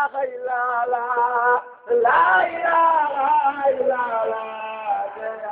ilaha illa Allah la ilaha illa Allah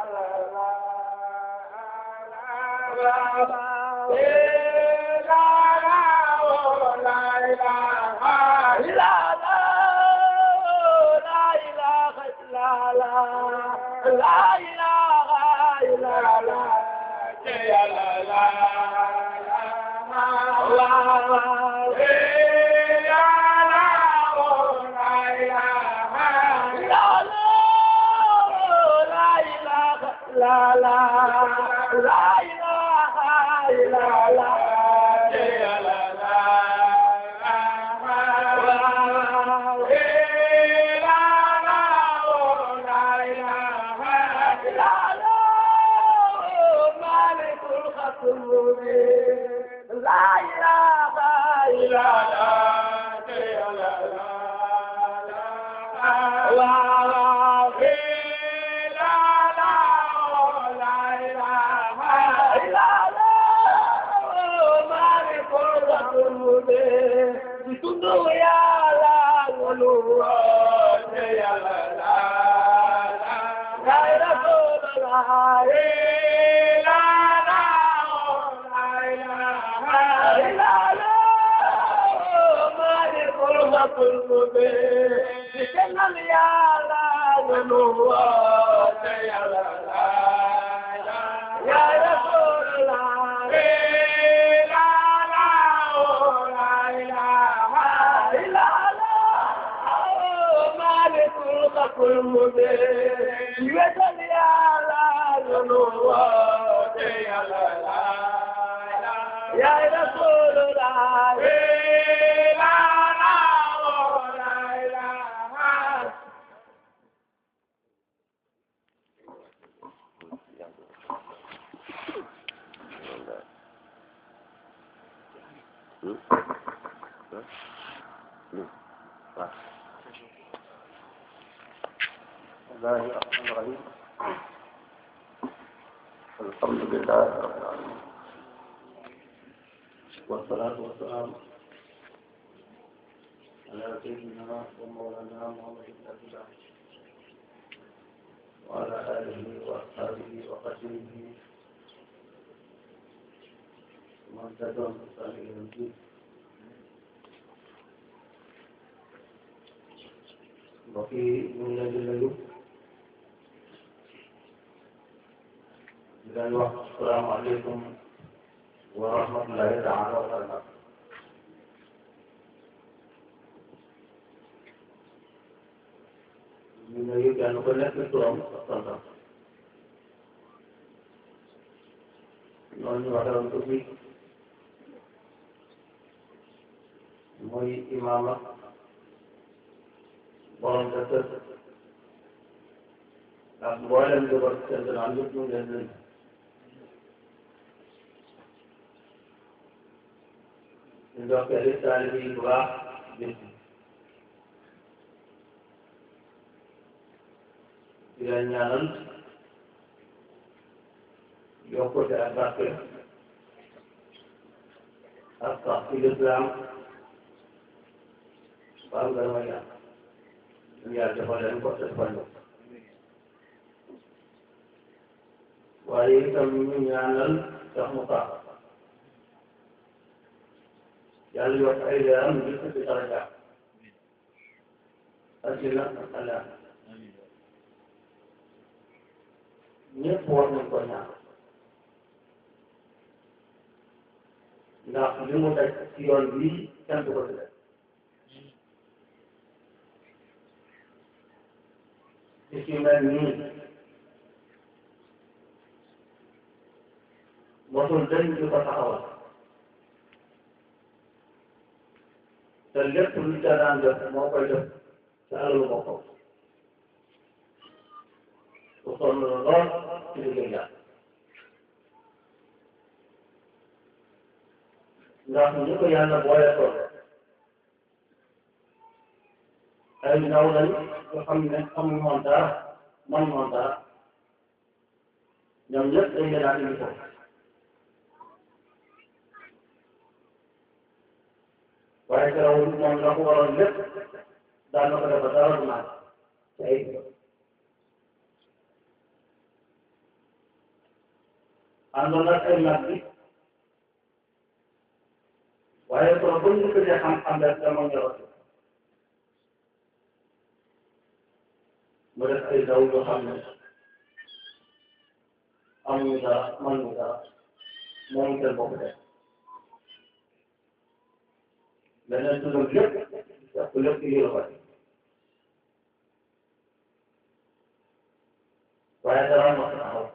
La la la ilaha illallah La ilaha illallah Ya Rasulullah Ya Rasulullah الله الرحمن الرحيم الحمد لله رب العالمين والصلاة والسلام على سيدنا ومولانا محمد بن عبد الله وعلى آله وأصحابه وقتله ومن تبعهم بإحسان إلى يوم الدين mbokk yi ñu ngi leen di nuyu di leen wax asalaamaaleykum wa rahmatullahi taala wa barakatu ñu nuyu kenn ku nekk turam ak santam noonu ñu waxee ko fi mooy imaama borom sa kër ak mboolem li ko seen gannaaw yëpp ñu ngi leen nuyu ñu ndokkee li taalibe yi bu baax bis di leen ñaanal yokkute ak barke ak sax ci lislaam ba am gën a yàlla ñu yàlla defal leen ko te defal ñu waaye itam ñu ñaanal sax mu baax yàlla yokk ay leeram ñu ko ci daraja addina ak alaat ñëpp war nañ ko ñaan ndax li mu daj ci yoon bii kenn du ko ci def ci ci mel nii mosul dañ di ko taxawal te lépp lu ca daan def moo koy def te alalu boppam su sonn lool ci liggéey yàlla ndax ñu ko yàlla boole tool ay ndaw lañ nga xam ne xamuñ woon dara man woon dara ñoom ñëpp dañ leen a indi ko waaye teewul moom la ko waroon lépp daan na ko def ba dara du naan te ay àndoon nag ay mag bi waaye kon bu ñu ko dee xam-xam rek dama ñorati mu def ay daw yoo xam ne amuñu dara mënuñu dara moomu seen bopp def leneen tuddam lépp def ko lépp lii la ko def waaye dara ma ko taxaw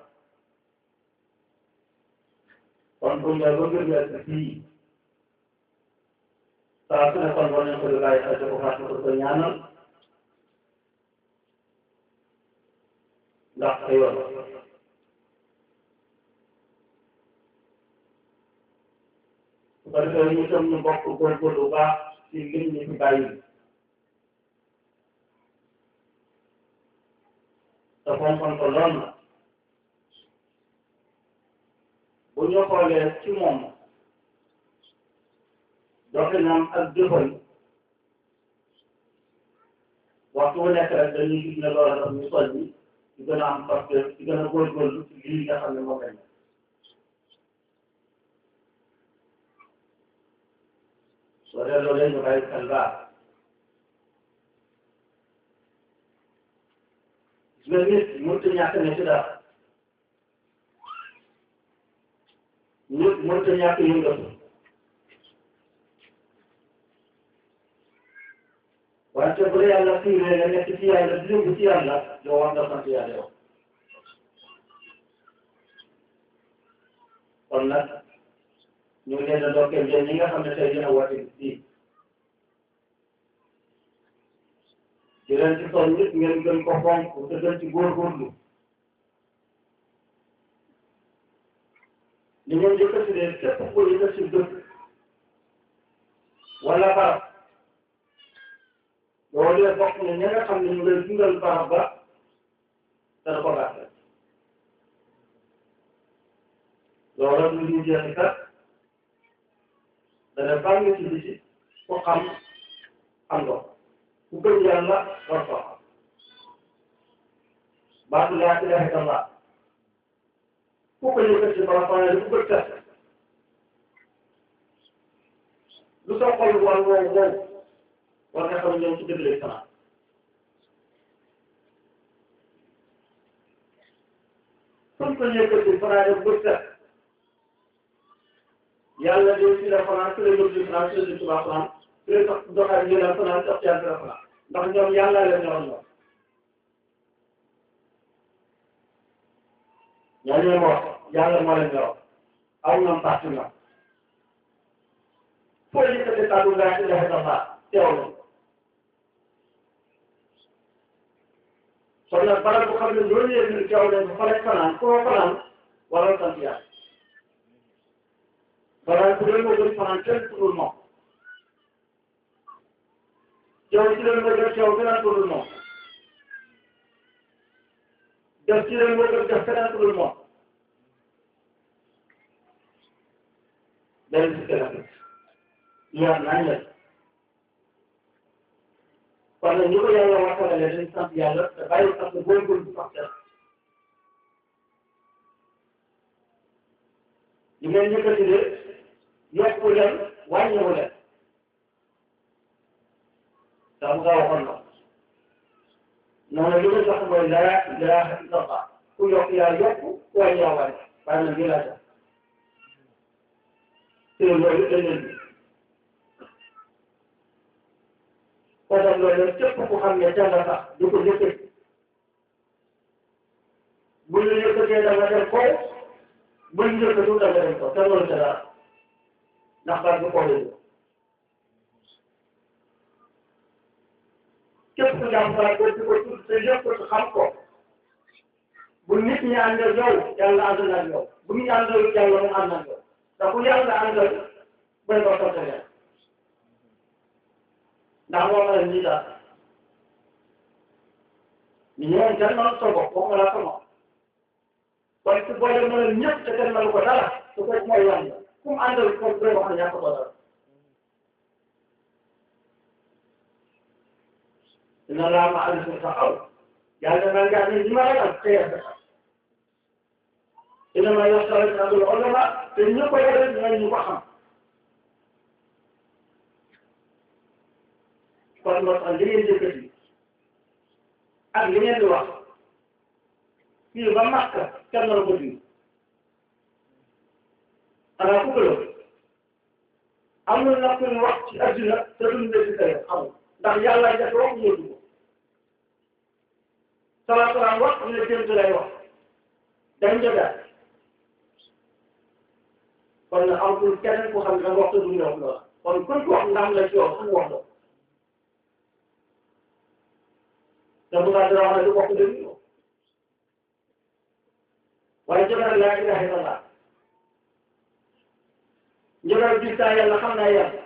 kon bu ñu ba gën a fii saa su ne kon war nañ ko di bàyyi xel ko fàttali ko ko ñaanal ndax sa yoon su ko defee ñu tam ñu bokk góorgóorlu bu baax ci lim ñu fi bàyyi te fonkoon ko lool na bu ñu xoolee ci moom doxinam ak jëfam waxtu wu nekk rek dañuy gis ne loolu daf ñu soññi ci gën a am parce que ci gën a góorgóorlu ci lii nga xam ne moom lañ soo dee loolu ñu bàyyi xel baax gis nga nit mënut a ñàkk ne ci dara nit mënut a ñàkk yëngatu wante bu dee yàlla fii nga nekk ci yàlla di yëngu ci yàlla yow war nga sant yàlla yow kon nag ñu ngi leen a dokkeel yéen ñi nga xam ne tey dina woote fii di leen ci soñ nit ngeen gën ko fonk te gën ci góorgóorlu li ngeen yëkkati de képp ku yëkkati dëkk wala barab loolu de bokk na ñi nga xam ne ñu lay dundal barab ba dana ko gàttal loolu du ñu jeexi kat dana bànn ci biti ku xam xam nga ku gëm yàlla war ko xam baatu laa ilaha illallah ku ko yëkkati ba pare ku ko test lu sa xol wal wow wow war nga xam ñoom ci dëgg lay fanaan suñ ko yëkkati fanaan bu set yàlla de ci la fanaan ci la yóbbu fanaan ci la jëm tubaab fanaan ci la sax doxaat ñu la fanaan sax ci la fanaan ndax ñoom yàlla leen ñoroon ñoom ñoo ñooy wax yàlla moo leen ñoroon aw ñoom parti ñoom foo yëkkati kàddu laa ilaha illallah teew na kon nag barab bu xam ne loolu yëpp ñu teew nañ fa lay fanaan foo fanaan wala sant yàlla balaa bu dee moo gën fanaan kenn tuddul moom yow ci leen moo gën teew keneen tuddul moom def ci leen moo gën def keneen tuddul moom benn si keneen leer nañ la kon nag ñu ko yàlla waxtaanee dañ sant yàlla te bàyyi parce que booy góor bu sax dara li ngeen yëkkati de yokku leen wàññiwu leen daa mu gaa waxoon na noonu li nga jox mooy laa ilaaha illallah ku yokk yaa yokk ku wàññi yaa wàññi waaye nag lii laa jox te loolu dañ leen bi kon nag loolu képp ku xam ne ca nga sax du ko yëkkati bu ñu yëkkatee da nga dem kaw bu ñu yëkkatu da nga dem kaw te loolu ca dara ndax baat bi kaw la ñu képp ku jàmm baat ko di ko tudd te yëpp ko xam ko bu nit ñi ànd ak yow yàlla ànd na ak yow bu ñu ànd ak yàlla mu ànd ak yow ndax bu yàlla àndal bay ko sant leen ndax moo ma leen nii daal ñu ñëwoon kenn mënu sa bopp waxuma laa sama kon su boole ma leen ñëpp te kenn mënu ko dara su ko mooy wàññi fu mu àndal ko doy wax ne ñàkk ko dara dina laa ma àll sa xaw yàlla na ngaa ne ñi ma ragal xëyal sa dina ma yor sa rek àndul olama te ñu ko yore dina ñu ko xam kon moo tax li ngeen yëkkati ak li ngeen di wax fii ba Makka kenn la ko di xanaa ku ko amul na kuñ wax ci adduna te duñ la ci tey amul ndax yàlla def wax ñu ko salaa salaam wax ñu ne jënt lay wax dañ jotaat kon nag amul keneen ku xam ne wax te duñ wax loola kon kuñ ko wax ndam la ci yow suñu wax la te bu ngaa dara wax ne du bokk dëgg yow waaye jotaat laa ilaha illallah njëriñ gis naa yàlla xam naa yàlla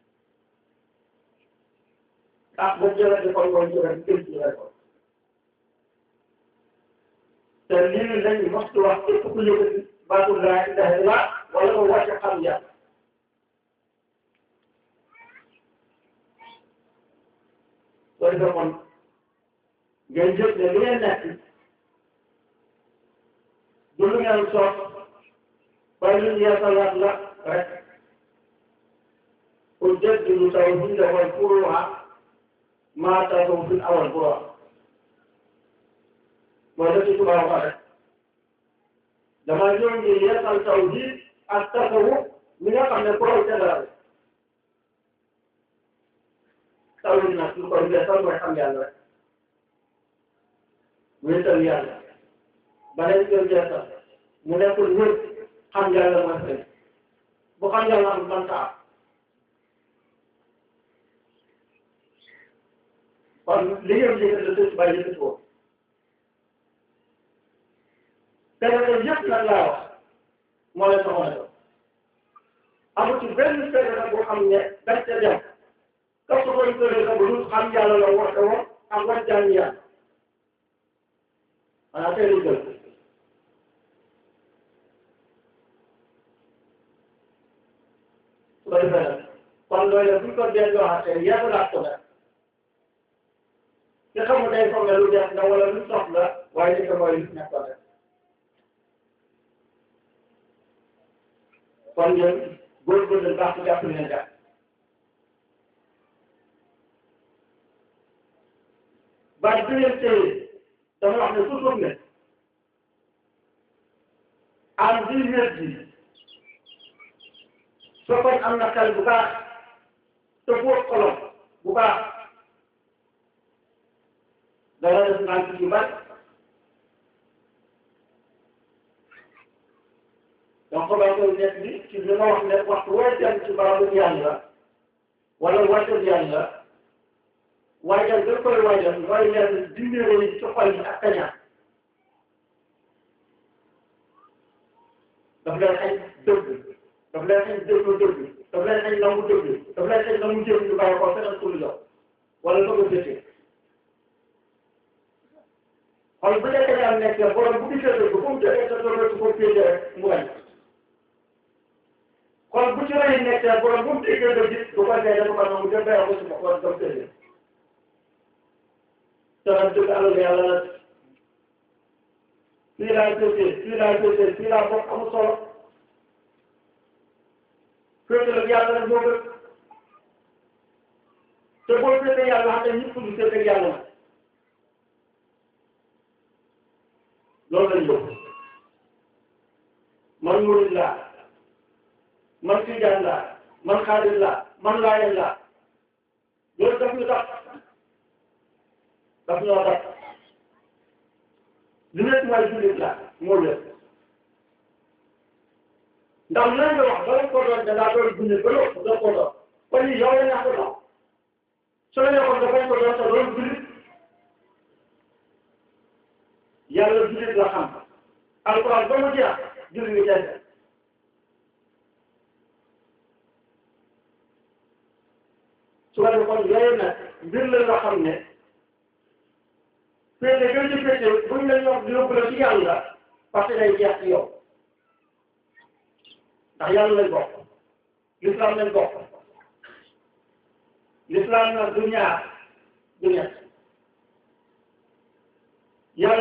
ah boobu jërëjëf di kon mooy njëriñ gën ci rek te lii lañ mostu wax képp ku yëkkati baatu laa ilaha illa wala nga wàcce xam yàlla soo defee kon ngeen jëf ne li ngeen nekk du lu ngeen soog waaye lu ñu yeesalaat la rek أجدد توحيد والفروع ما تدعو في الأول فروع والتي تبقى غلط لما يوم يسأل توحيد التصوف من يقع من الفروع كذا توحيد الناس يقول يسأل ويحمل الله ويسأل الله بل يسأل يسأل من يقول ورد حمد الله مثلا بخمد الله من تعب kon li ngeen di yëkkati suuf bàyyi yëkkati ko te loolu yëpp nag laa wax moo leen soxla yow amul ci benn feebar nag boo xam ne dañ ca dem ka su koy tëree sa bu dul xam yàlla la wax woon ak wax jàng yàlla xanaa tey jël su ko defee nag kon loolu bu ñu ko delloo xasee yeesalaat ko nag te xamul day foog ne lu def na wala lu soxla waaye li ko mooy lu nekkoon rek kon ñun góorgóorlu baax na jàpp leen jàpp baat bi ngeen téye dama wax ne toujours ne am di wér bi soo koy am na xel bu baax te fóot xolom bu baax dara def naa ci yu bari donc xabaar koy nekk bi ci li ma wax ne waxtu woo dem ci barabu yàlla wala wàccal yàlla waajal da koy waajal mooy leen dindéere yi ci xol yi ak kañaan daf leen xañ dëgg daf leen xañ déglu dëgg daf leen xañ nangu dëgg daf leen xañ nangu jëf ñu bàyyi ko feneen ku lu jox wala bëgg a jëfee xol bu nekk daal nekk borom bu gisee dëgg fu mu jógee sa doole su ko féete rek mu bañ xol bu ci rëy nekk borom bu mu déggee dëgg du ko dee dafa ko nangu dem bayoo ko si ma war dem féete te nag dëgg alal yàlla la fii laa féete fii laa féete fii laa bokk amul solo féete la yàlla rek moo gën te boo féete yàlla xam ne ñëpp ñu féete yàlla la loolu lañ bëgg man murid laa man tijaan laa man xaadir laa man laayeen laa loolu daf ñu tax daf ñoo tax li nekk mooy jullit laa moo lépp ndax lan nga wax bala ko doon dangaa doon jullit ba loolu doo ko doon kon yow la ñàkk doon soo nekkoon dafay ko doon sa doon jullit yàlla jullit la xam alquran ba mu jeex jullit ngi jeex su ko defee kon yooyu nag mbir la nga xam ne féete gën ci féete buñ la ñor yóbbu la ci yàlla parce que day jeex ci yow ndax yàlla lañ bokk l'islam lañ bokk l'islam nag du ñaar du ñett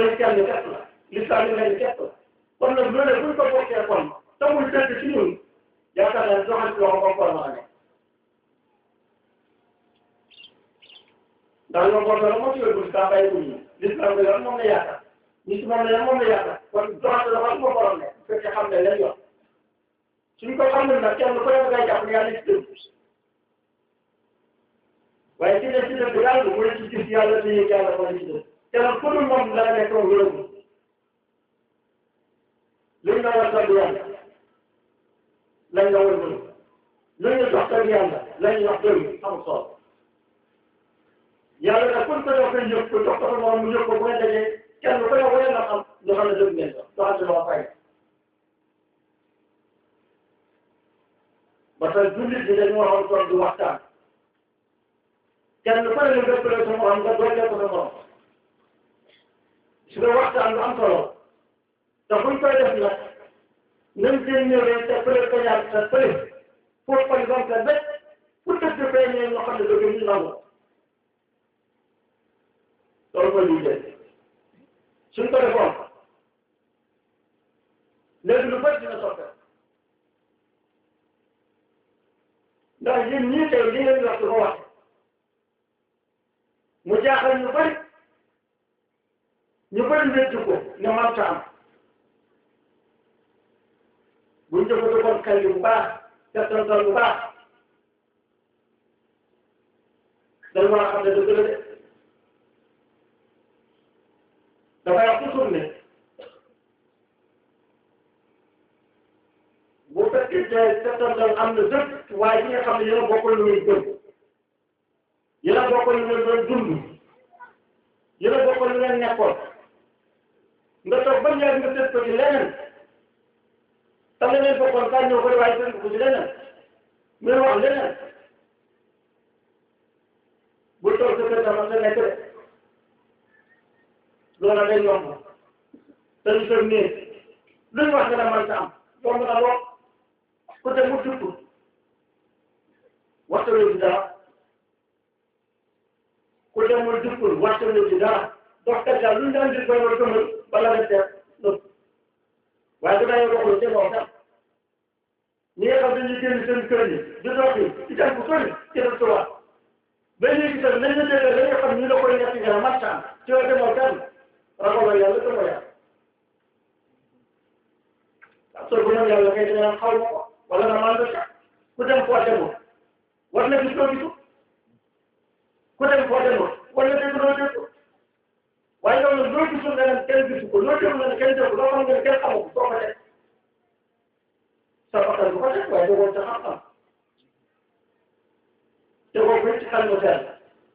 yi kenn képp la l'islam yi lenn képp la kon nag loolu buñ ko bokkee kon tamul dëgg ci ñun yaakaar naa ne joxante loxo comme kon ma ne ndax yow boobu la moo ci yóbbu si bàyyi ko ñu l'islam bi moom la yaakaar ñi si moom la moom la yaakaar kon joxante loxo moo borom ne bu fekkee xam ne leen yor suñ ko xamul nag kenn ku ne ngay jàpp ne yàlla ci dëgg waaye ci ne ci dëgg yàlla mooy ci gis yàlla te yëg yàlla mooy ci dëgg te nag ku dul moom la nekk moom wërëbu luñ la war a yàlla lañ la war a mën luñ la jox tag yàlla lañ wax doy amul solo yàlla nag kun ko jox koy yëg ko jox ko moom mu yëg ko bu ngeen dajee kenn ku ne wane na xam ñu xam ne dëgg ngeen jox joxante loo fay parce que jullit bi dañu waxoon toog di waxtaan kenn ku ne lu gëppale sa morom nga doole ko sa morom su dee waxtaan lu am solo te buñ koy def nag même seen ñëwee te pële ko ñaar te pële pour par exemple bépp pour dëgg feeñee ñoo xam ne dëgg ñu nangu loolu mooy liy def suñ ko defoon léegi lu bëri dina soppeeku ndax yéen ñii tey li ngeen di wax du ko wax mu jaaxal ñu bëri ñu bëri wéccu ko ne man ta am buñ jëfandikoon xel bu baax settantal bu baax dañ war a xam ne dëgg la de dafay wax toujours ne bu fekkee te settantal am na dëgg waaye ñi nga xam ne yéen a bokkul lu ngeen gëm yéen a bokkul lu ngeen doon dund yéen a bokkul lu ngeen nekkoon nga toog ba ñaar nga tëj ko ci leneen te leneen bokkoon kaa ñëw ko waaye tëj ko ci leneen muy wax leneen bu toog sa kër dafa sa nekk de loola day yomb te ñu toog nii luñ wax nga ne man sa am yomb na lool ku te mu dugg waxtaanoo ci dara ku demul duggul waxtaanoo ci dara dox kat daal lu ñu daan di koy war gëmal bala nga teer nëpp waaye bu dee waxul te moo tax ñi nga xam dañuy génn seen kër yi di dox yi ci dem bu sori ci def tubaab ba léegi itam nañ la déggee la nga xam ñu la koy nekk nga marchand ci waa demoo kenn ragaloo yàlla demoo yàlla parce que bu yàlla kay dina xaw ma ko wala nga mën a ku dem foo demul war na gis loo gisu ku dem foo demul war na dégg loo dégg waaye yow nag loo gisul nga ne kenn gisu ko loo déglu nga ne kenn déglu loo xam nga ne kenn xamu ko soo ko def sa bakkan bu ko def waaye dogoo ca xam-xam tegoo ko ci xel mu sell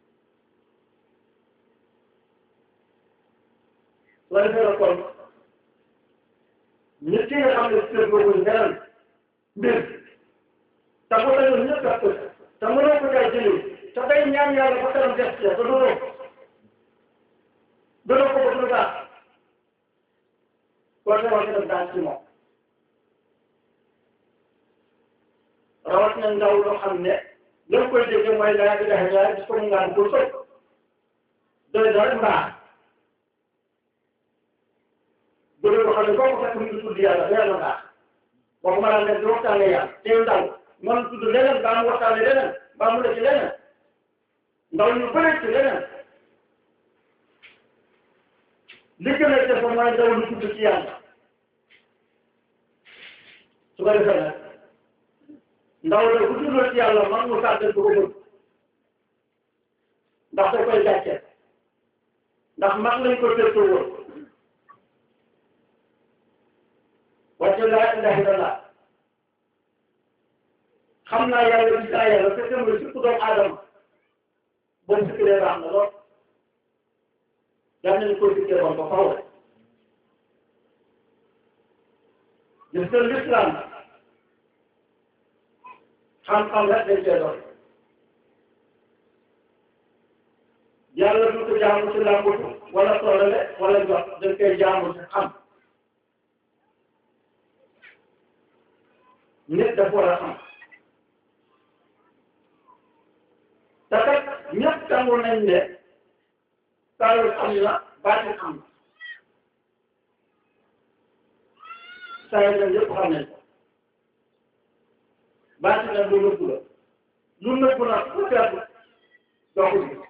la defee la kon nit ki nga xam ne seen boobu beneen mbir te bu dañoo ñëpp a ko te mënoo ko kay jëlee te day ñaan yàlla ba kanam def ci te doonoo doonoo ko bëgg lu baax koo te wax def daal ci moom rawat na ndaw loo xam ne loolu koy déggee mooy laa ilaha illa gis ko mu ngaan pour sëb doy dara mbaax bëri ko xam ne boo ko fekk mu ngi tudd yàlla yàlla mbaax waxuma laa ne di waxtaane yàlla teew ndaw man tudd leneen baa mu waxtaane leneen baa mu ne ci leneen ndaw ñu bëri ci leneen li gën a def mooy ndaw lu tudd ci yàlla su ko defee nag ndaw la bu tuddoo ci yàlla man mu sàggal du ko bëgg ndax da koy gàcce ndax mag lañ ko tëddoo woon wàcce laa ilaha illallah xam naa yàlla gis naa yàlla fekk na surtout doomu aadama boo sikkiree baax na lool yal nañu ko sikkee woon ba faw gis nga l'islam xam-xam rek dañ koy doon yàlla du ko jaamu ci làmbatu wala toolale wala jox dañ koy jaamu ci xam nit dafa war a xam te kat ñëpp tàngoor nañ ne taalul am na baatin am saa yi yëpp xam nañ ko baati nag lu nëbbu la lu nëbbu nag ku seetlu doo ko gis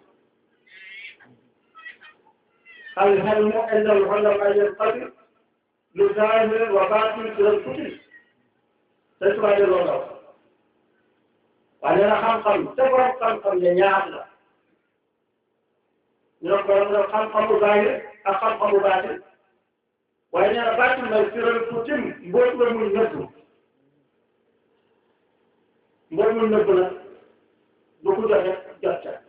العلم أن العلماء ينقسم لظاهر وباطن إلى الكتب تسمع لله وأنا خمقم تبرم خمقم ينعم له نقول من خمقم ظاهر أخمقم باطن وأنا باطن ما يصير الكتب بوت من نبو بوت من نبو لا بوت جاك جاك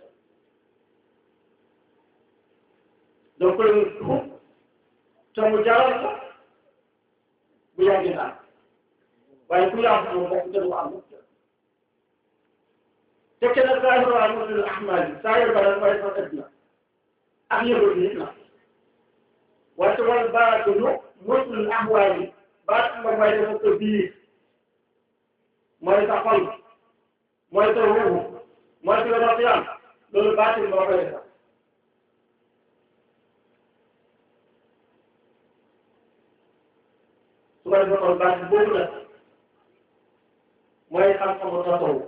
donc tuub te mu jaral la bu yàgg naa waaye ku yàgg moom bokk te du am te kenn saa yu waa mosul ahmad yi saa yu bara waaye sax dëgg na ak yëngu nit na waaye te wàllu baatu nu mosul ahmad yi baat nga mooy dafa sa biir mooy sa xol mooy sa ruuxu mooy sa rafiyaan loolu baatu moo koy defar su ko defee kon baat boobu nag mooy xam-xamu tasawuf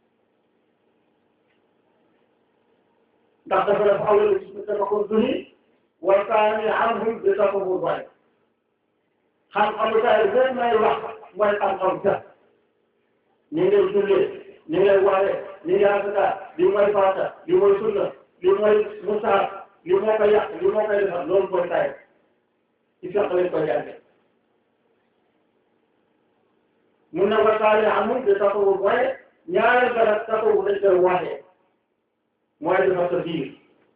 ndax dafa dafa awal gis nga dafa ko duni wala saa ni anhum bi tasawuf waaye xam-xamu saa yi boobu may wax mooy xam-xam sa ni ngay jullee ni ngay waree ni ngay asaka li mooy faata li mooy sunna li mooy musaar li moo koy yàq li moo koy defar loolu mooy saa yi ci fekk lañ koy jàngee mun na wasaare amul de tasawur waaye ñaareel ba nag tasawur dañ koy waxee mooy defar sa biir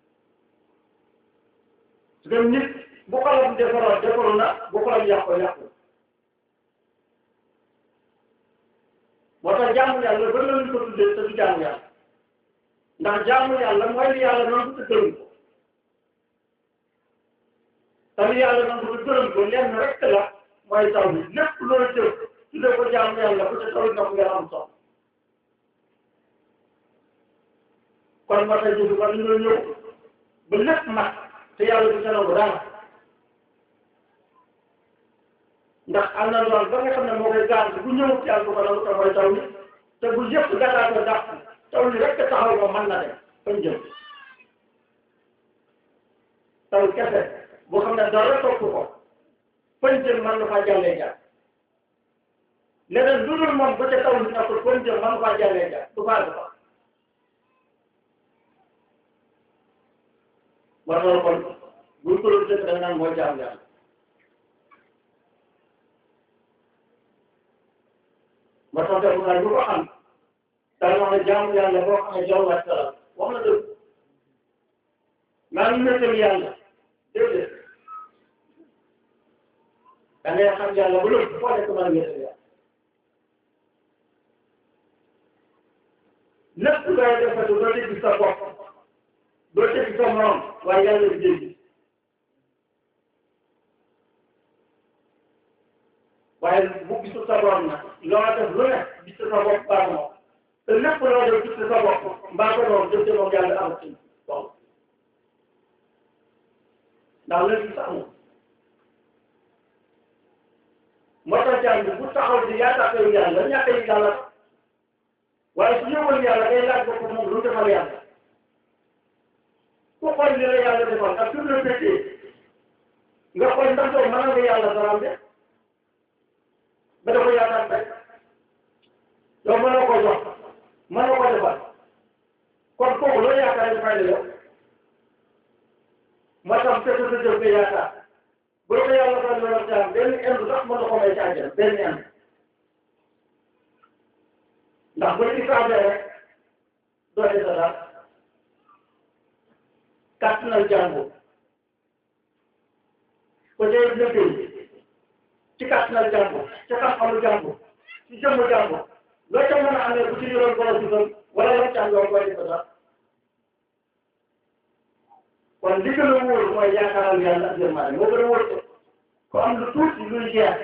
su ko nit bu xolam defaroo defaru na bu xolam yàqoo yàqu moo tax jaamu yàlla ba lañu ko tuddee te du jaamu yàlla ndax jaamu yàlla mooy li yàlla noonu te gërëm ko te li yàlla noonu te gërëm ko lenn rek la mooy taw bi lépp loolu jëf su dee ko jaamu yàlla bu dee taw ndox nga am soxla kon ba tey jii ba ñu ñëw ba lépp mat te yàlla du ca nangu dara ndax am na lool ba nga xam ne moo koy gaar bu ñëwut yàlla du ko nangu te mooy taw bi te bu yëpp gàttal ko dàq taw li rek taxaw ko mën na dem fañ jëm taw kese boo xam ne dara topp ko fañ jëm mën na faa jàllee jaar leneen lu dul moom ba ca taw li nekkul fañ jëm mën na faa jàllee jaar du baax ko war na kon buñ ko doon def da nga naan mooy jaam yàlla ba tax te naa ñu ko xam dana wax ne jaamu yàlla boo xam ne jaww ak salaam wax na dëgg maa ngi méttal yàlla déedéet da ngay xam yàlla ba lépp foo nekk maa ngi méttal yàlla lépp looy defati doo dégg sa bopp doo dégg sa morom waaye yàlla di dégg waaye bu gisul sa borom nag loo def lu ne gis sa bopp baax na te lépp loo def gis sa bopp mbaa ko noonu jëf moom yàlla am ci bon ndax léegi sax amul moo tax jàng bi bu taxaw di yaakaar yàlla ñàkk yi yàlla waaye su ñëwoon yàlla day laaj bopp moom lu defal yàlla ku xool li la yàlla defal ak su la fekkee nga xool ndax yow mën nga yàlla daraam de ba dafa yaakaar rek yow mën na ko jox mën na ko defal kon kooku loo yaakaar yi fay la yow moo tax te sa jëf nga yaakaar bu la ko yàlla fay la jaam benn indi sax mën na ko may ci àjjana benn indi ndax bu ñu isaabee rek doo dee sa dara kàttanal jàmbur ko dee liggéey ci kàttanal jàmbur ci xam-xamu jàmbur ci jëmmu jàmbur loo ca mën a amee bu ci yoroon borom ci fan wala la ca am yow koy def dara kon li gën a wóor mooy yaakaaral yàlla ak yërmande moo gën a wóor ko am lu tuuti luy jeex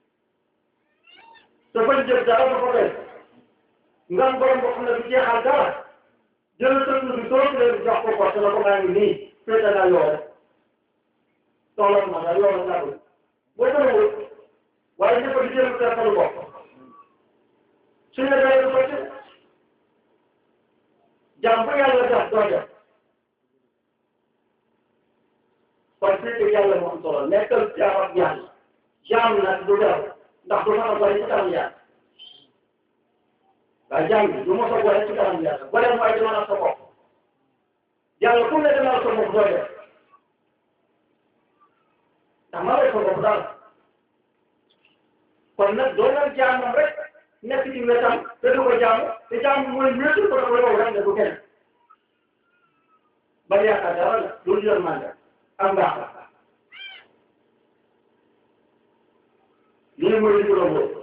te bañ jëf dara dafa doy nga am borom boo xam ne du jeexal dara jël sa tur bi soo leen jox ko ko te la ko maa ngi nii féete naa yow rek soxla ma daal yow rek laa bëgg boo ko wóor waaye ñëpp a di jéem a def lu bopp suñu la doyee sotti jaam bu yàlla def doo def kon fii que yàlla moo am solo nekkal jaam ak yàlla jaam nag du def ndax du mën a boole ci kanam yàlla waaye jaam bi du mos a boole ci kanam yàlla boole mooy di mën a sa bopp yàlla ku ne demal sa bopp doo def ndax ma lay sa bopp daal kon nag doo leen jaamam rek nekk ci wetam te du ko jaamu te jaamu mooy wéetu ko dafa yow rek ne du kenn ba yaakaar dara la loolu yor mànga ak mbaax la lii mooy li mu doon wóor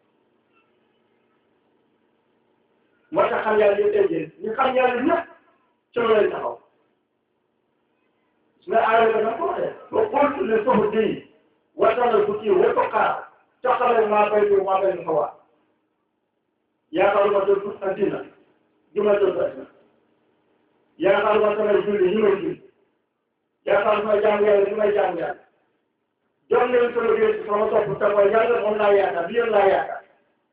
moo tax xam yàlla yëpp tey ñu xam yàlla ñëpp ci loolu lañ taxaw su nga aaree ba na ko waxee ba xool le soxla bii wasanal bu kii wër ko xaar taxawal maa bay bi maa bay ko waa yaakaaruma doon addina juma doon addina yaakaaruma samay julli ñu may julli yaakaaruma jaamu yàlla ñu may jaamu yàlla jox leen sama biir sama topp te mooy yàlla moom laa yaakaar bi yéen laa yaakaar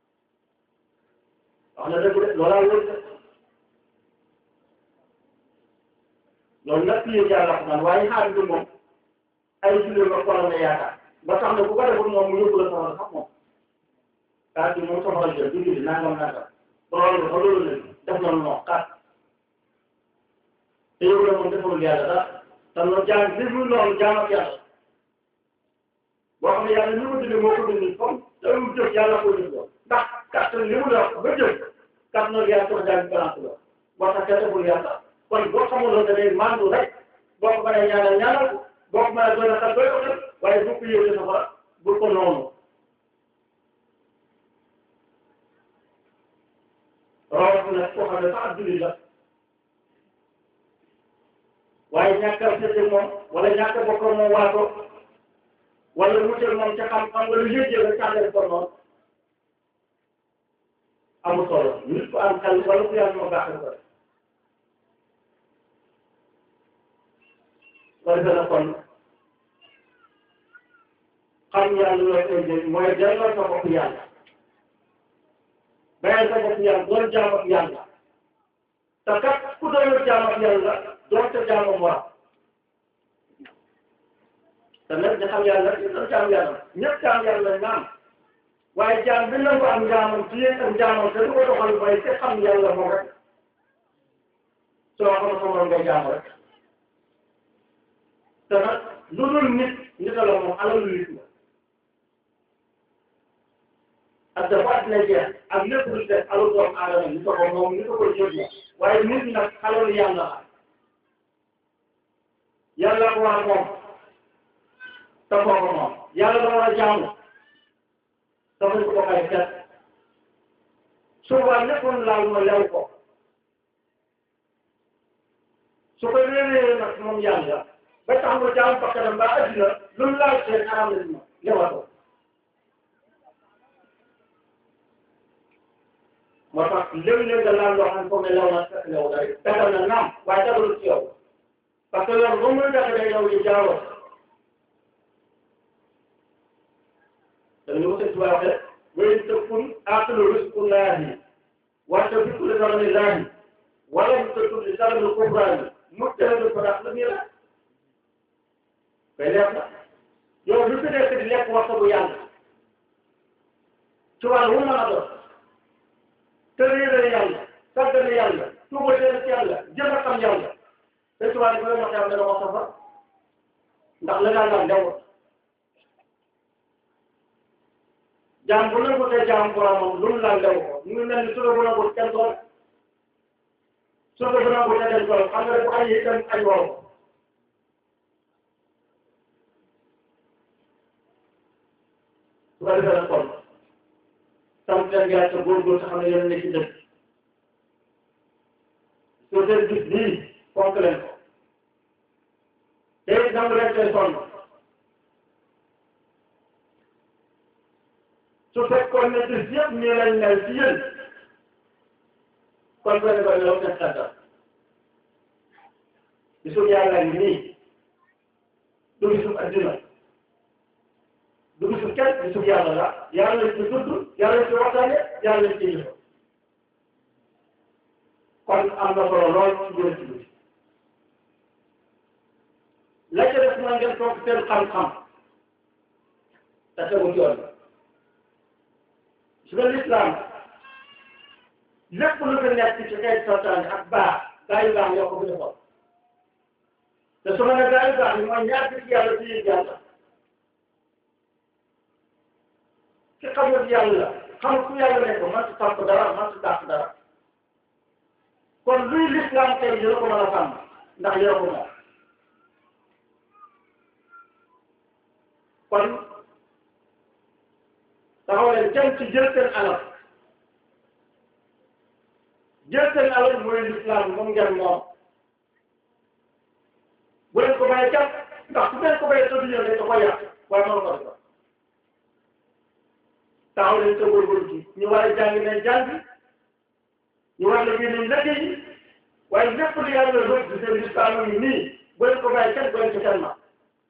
wax na dëgg de loolaa wóor de loolu nag fii yàlla xam waaye xaar bi moom ay julli nga xoolal na yaakaar ba tax na bu ko deful moom mu yóbbu la soxla sax moom kaa bi moom soxla jël du julli nangam nangam loolu ba loolu la def na non kat te yóbbu la moom defalul yàlla dara te loolu jaam bi mu noonu jaam ak yàlla boo xam ne yàlla li mu dindi moo ko dindi comme te lu jëf yàlla ko dindi ndax kattan li mu la ba jëf kat noonu yàlla soxla jaam bi balance la boo tax kenn deful yàlla kon boo xamul loolu da ngay mandu rek boo ko mënee ñaanal ñaanal ko boo ko mënee doy na sax doy ko def waaye bu ko yëwee safara bul ko noonu rawatina koo xam ne sax julli la waaye ñàkk a seetlu moom wala ñàkk a bokk moom waato wala wutal moom ca xam-xam wala yëg-yëg rek tànnale ko noonu amul solo nit ku am xel wala ku yàlla moo baax ko def wala dana kon xam yàlla loo koy jël mooy delloo sa bopp yàlla bàyyi sa bopp yàlla doon jaam ak yàlla te kat ku doon jaam ak yàlla doon sa jaamam war te nag ñu xam yàlla ñu doon jaam yàlla ñëpp jaam yàlla lañ naan waaye jaam bi nangu am jaamam téye am jaamam te du ko doxal mooy te xam yàlla moom rek soo xam sa morom ngay jaam rek te nag lu dul nit nit la moom alalu nit la ak dafa dina jeex ak lépp lu def alalu doomu aadama ni ko ko moom ni ko ko jot la waaye nit nag alalu yàlla la yàlla ko war moom te kooku moom yàlla da war a jaamu dafa ko ay kat suba léppon laal ma lew ko su ko réeree nag moom yàlla ba tax nga jaam bakkanam ba addina lu mu laal seen aram la ma lewatoo moo tax léeg-léeg nga laal loo xam ne foog ne lew na fekk lew day dagal na naam waaye dagalul ci yow parce que loolu ba muy daga day yow di jaaroo dañu ko sëñ Tuubaa waxee wéy tëkkun aqilu risku laahi wante bi kulli darani laahi wala mu tëkkun li darani kubraani mu tëral ko ndax la nii la koy leer na yow lu fi nekk di lekk waxta bu yàlla ci wàllu wu mën a doon tëréere yàlla sàggane yàlla tuubatee ci yàlla jëm a xam yàlla te ci wàllu koy wax yàlla dana wax safa ndax la daan daan dew jaam bu nangu te jaam boromam lu mu laal dew ko mu ngi mel ni suba bu nangu kenn doon suba bu nangu te kenn doon xam nga bu añ yi kenn añ woo ko su ko defee nag kon sant leen yàlla te góorgóorlu te xam ne yéen a nekk ci dëkk soo seen gis nii fonk leen ko te it nangu leen koy sonn su fekkoon ne gis yëpp nii lañ mel ci yéen kon benn benn la def tàggat gisul yàlla ngi nii du gisul addina du gisul kenn gisul yàlla la yàlla lañ ci tudd yàlla lañ ci waxtaane yàlla lañ ci jëfoo kon am na solo lool ci biir ci biir la ca def mooy ngeen toog seen xam-xam te tegu ci yoon su nga lislaam lépp lu fi nekk ci xeet santaane ak baax gaa yu baax yoo ko fi defoon te su ma ne gaa yu baax yi mooy ñaar ci yàlla ci yéen yàlla ki xamul yàlla xamul ku yàlla nekk man ci topp dara man ci dàq dara kon luy lislaam tey yéen a ko mën a sàmm ndax yéen a ko moom kon taxaw leen jëm ci jël seen alal jël seen alal mooy lislaam moom ngeen moom bu leen ko bàyyi jàpp ndax su leen ko bàyyi tëdd yéen da koy yàq waaye mënu ko def taxaw leen sa góorgóorlu ci ñu war a jàng nañ jàng ñu war la génne liggéey yi waaye lépp lu yàlla rëdd di seen lislaam yi nii bu leen ko bàyyi kenn bu leen ko kenn ma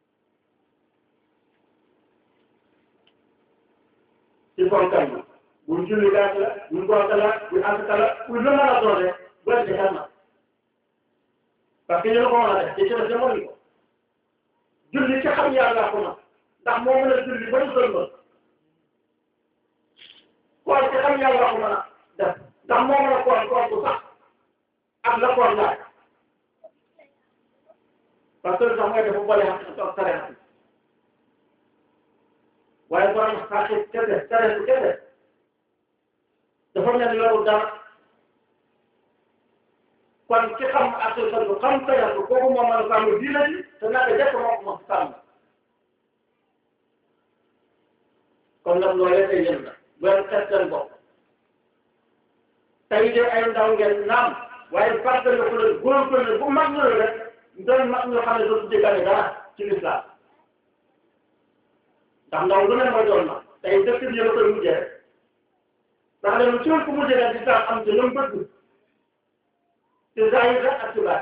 ci fonkal ma buñ julli gàtt la buñ gonta la buñ asaka la buñ lu mën a doon rek bu leen ko kenn ma parce que ñu la ko mën a def ci def demoon ko julli ci xam yàlla ko ma ndax moo mën a julli ba mu sëlmal koor ci xam yàlla ko mën a def ndax moo mën a koor koor bu sax ak la koor laaj parce que sax mooy dafa boole xam toog tere xam waaye borom xaaxi kese tere bu kese dafa mel ni loolu dara kon ki xam ak sa du xam tere ko kooku moo mën a sàmm diina ji te naka jekk moo ko mën sàmm kon nag loolee day yëm la bu leen xeet seen bopp tey de ay ndaw ngeen naam waaye fàttali ko leen góorgóorlu bu mag ñëwee rek doon mag ñoo xam ne dootu déggale dara ci lislaam ndax ndaw lu ne mooy doon na tey dëkk bi yëpp koy mujjee rek ndax ne lu ci ku mujjee rek di tax am ci lu mu bëgg ci zahir rek ak ci baat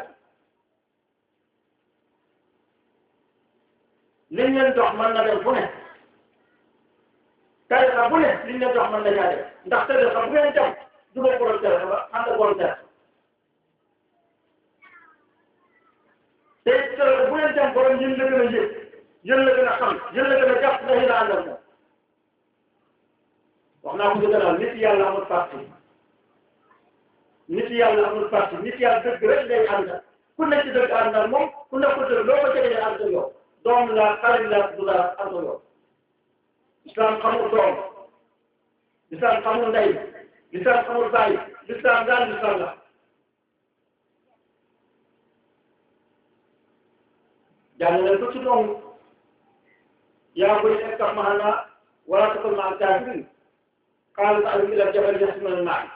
liñ leen dox mën na dem fu ne tarixa bu ne liñ leen dox mën na ñaa def ndax tarixa bu ngeen dem du ma borom tarixa ba ànd ak borom tarixa te tarixa bu ngeen dem borom yéen la gën a yëg yéen la gën a xam yéen la gën a jàpp ndax yéen a ànd ak moom wax naa ko ci gannaaw nit yàlla amul parti nit yàlla amul parti nit yàlla dëgg rek ngay ànd ku nekk ci dëgg ànd ak moom ku nekk dëgg loo ko jege ànd ak yow doom la xarit la du dara ànd ak yow islam xamul doom islam xamul ndey islam xamul bàyyi islam daal islam la jàng leen ko ci doom yaa koy iftah ma'ana wala takun ma'al kaafiriin qaala sa'awi ilal jabali yas'umuni ma'i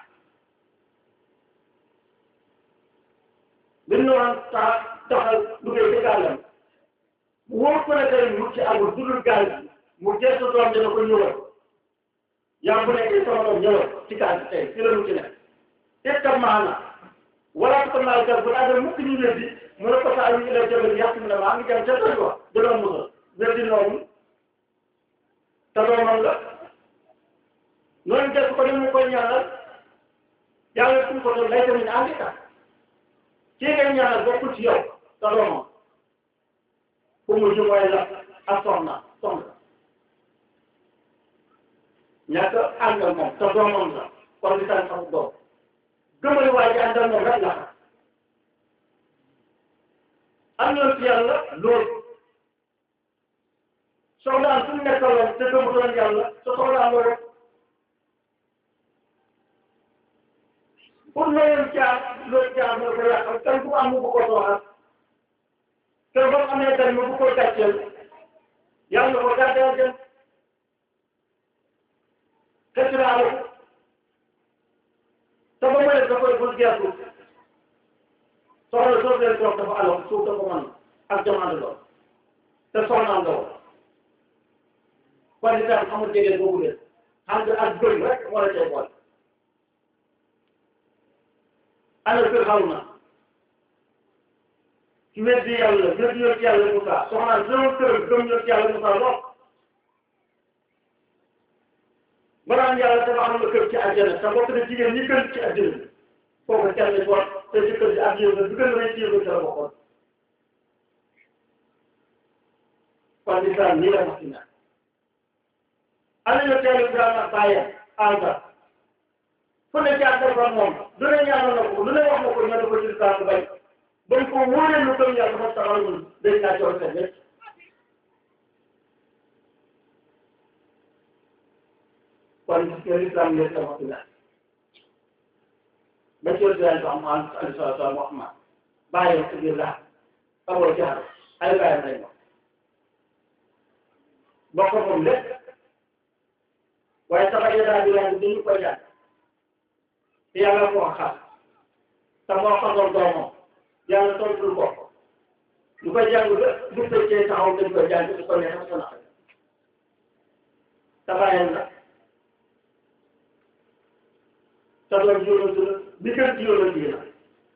bin noonu tax taxal duggee ci gàllam wóor ko ne tey mu ci amul dudul gaal bi mu gëstu doom dina ko ñëwal yaa bu nekkee sama doom ñëwal ci gaal bi tey ci la mu ci nekk iftah ma'ana wala takun ma'al kaafiriin bu àggal mukk ñu weddi mu ne ko sa'awi ilal jabali yas'umuni ma'i ngi dem ca tëj wa dina musal weddi noonu te doomam la noonu def ko ni mu koy ñaanal yàlla suñ ko doon lay tamit àndi ka kii ngay ñaanal bokkul ci yow te doomam fu mu ji mooy la ak soxna soxna ñàkk àndal moom te doomam la kon li tax xamul doom gëmali waa ji àndal moom rek la xam am na ci yàlla loolu soxnaan su nekkaloon te gëmutoon yàlla sa soxnaan loolu pour loolu jaar loolu jaar moo ko yàqal kan ku am mu bu ko sooxal te ba amee tan mu bu ko gàcceel yàlla ko gàcceel jëm xëcc te ba mu ne da koy bul geesu soxla soo leen toog dafa alal suuf dafa mën ak jamono lool te soxnaam nga woon kon itam amul jege boobu leen xam nga ak bëri rek moo la cay boole ana kër xaw na ci weddi yàlla weddi yoon ci yàlla Moussa soxnaan sama kër gëm yoon ci yàlla Moussa lool maanaam yàlla tabaxal nga kër ci àjjana te bokk na jigéen ñi gën ci àddina bi kooku kenn ci wax te ci kër ci àddina bi gën a rëy ci yëngu ci la bokkoon kon lislaam nii la wax ci naan ana ñu teel Ibrahima ak bàyyam Azar fu ne jaar defar moom lu ne ñaanal na ko lu ne wax na ko ñoo ko ci lislaam bay bañ ko wóoree lu gëm yàlla dafa taxaw ñun dañ naa jox seen lépp kon gis nga lislaam léegi la wax ci naan ba ci yàlla am alayhi salaatu wa Muhammad bàyyam ci biir laa Abu Jahl ay bàyyam lañ wax bokk moom lépp waaye sax yéen bi yaa ngi ñu koy jàng te yàlla ko wax xaar te moo xamoon doomam yàlla tontul ko lu koy jàng ba bu fekkee taxaw dañ koy jàng su ko neexee su naqari tabaayam la te doon jiwlatu la bi gën jiwlatu yi la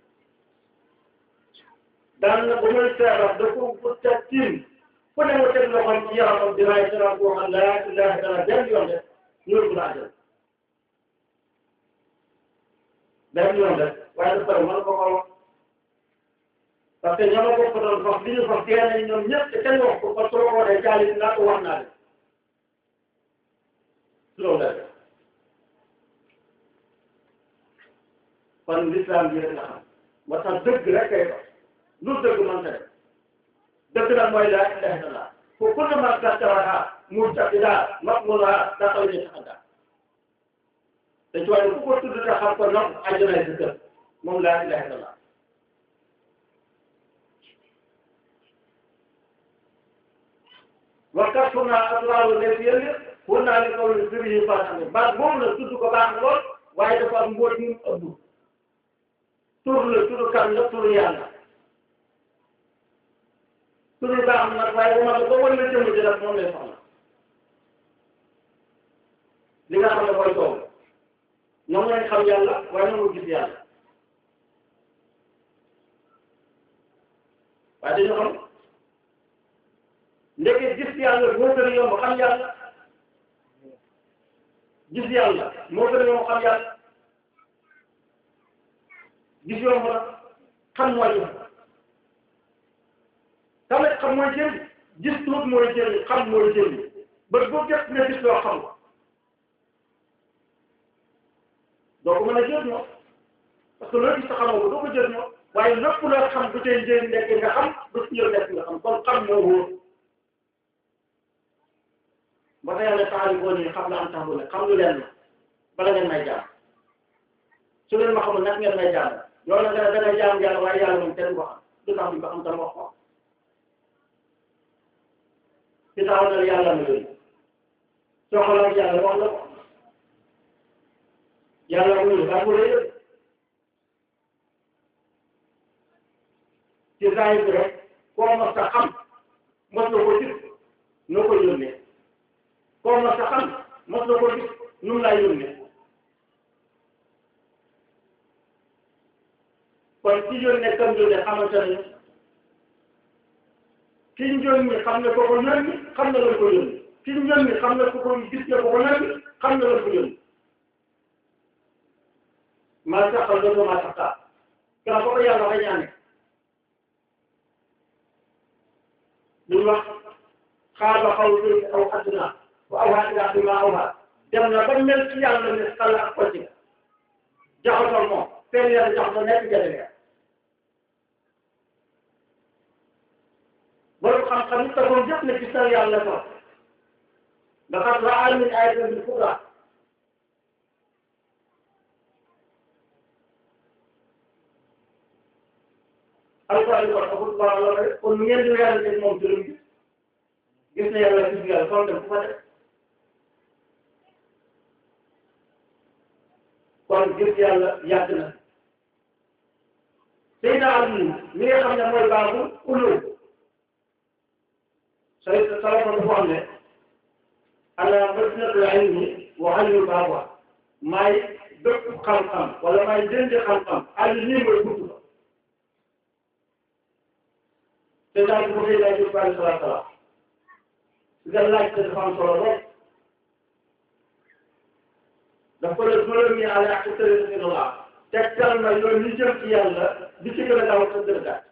daan na ba muy feebar da ko bu teg tiim fu ne mu teg loxoom ci yaramam di raay sara boo xam laa ilaha illa benn yoon de ñëw bu laa jël benn yoon de waaye dafa pare mën ko ko wax parce que ñoo ma bokk doon fas li ñu fas dee nañ ñoom ñëpp te kenn wax ko parce que ko waxee jaali naa ko wax naa de loolu la kon l'islam bi rek la xam moo tax dëgg rek kay wax lu dëgg mën ta def dëgg nag mooy laa ilaha illallah ko kullu ma tattaraha murtaqida maqmulaha daxal ni taxada te ci wàllu ku ko tudd te xam ko nag àjjana si kër moom laa ilaha illallah wakkat fu naa asraaru ne fi yële fu naa li kaw li firi yi faatane baat moom la tudd ko baax na lool waaye dafa am mbóot ñu ëbb tur la tur kan la tur yàlla tur baax na nag waaye bu ma la ba wan la jëmm ji nag moom lay soxla li nga xam ne mooy tool ñoom lañ xam yàlla waaye ñoom gis yàlla waaye dañu xam ndeke gis yàlla moo gën a yomb xam yàlla gis yàlla moo gën a yomb xam yàlla gis yomb na xam mooy yomb tamit xam mooy jëriñ gis tuut mooy jëriñ xam mooy jëriñ ba boo jot nga gis loo xam ko doo ko mën a jëriñoo parce que loo gis sa xamoo ko doo ko jëriñoo waaye lépp loo xam du tey njëriñ nekk nga xam du ci yow nekk nga xam kon xam moo wóor ba tey yàlla taxali boo nii xam la am tax bu ne xam lu leen ma bala ngeen may jaam su leen ma xamul nag ngeen may jaam yow nag da ngay jaam yàlla waaye yàlla moom kenn ko xam du tax ñu ko xam tam wax ko ci taxaw na yàlla na yooyu soo xalaat yàlla wax la ko yàlla wuyu ba mu rëy ci zaahir bi rek koo mos a xam mos na ko gis noo ko yónnee koo mos a xam mos na ko gis nu mu laa yónnee kon ci yónnee kam yónnee xamante nañu ki ñu yónni xam ne ko ko yónni xam na lan ko yónni ki ñu yónni xam ne ko ko gis ne ko ko yónni xam na lan ko yónni maa taxal loolu maa tax taa gaa ko ko yàlla waxee ñaane lu wax xaaba xaw fi aw adduna wa awhaa ilaa bi maa awhaa dem na ba mel ci yàlla ne xala ak ko ci jaxasoo moom fenn yàlla jaxasoo nekk jëlee borom xam-xam yi tagoon yëpp ne ci sa yàlla ko laqad ra'a min ayatin al-kubra alquran kon amul baax la rek kon nu ngeen di weerante moom ci lu mu gis gis na yàlla gis yàlla kon dem fu fa def kon gis yàlla yàgg na Seydina Ali mi nga xam ne mooy baaxu ulul say salama dafa xam ne ala madinatul ilmi wa aliyul baabuha maay bépp xam-xam wala maay jëndi xam-xam ali nii mooy buntu ba te daal bu xëy daal di ko alayhi salaatu salaam nga laajte dafa am solo lool dafa la juróomi àll ak tëri si la tegtal na yoon li jëm ci yàlla di ci gën a gaaw sa gën a gàtt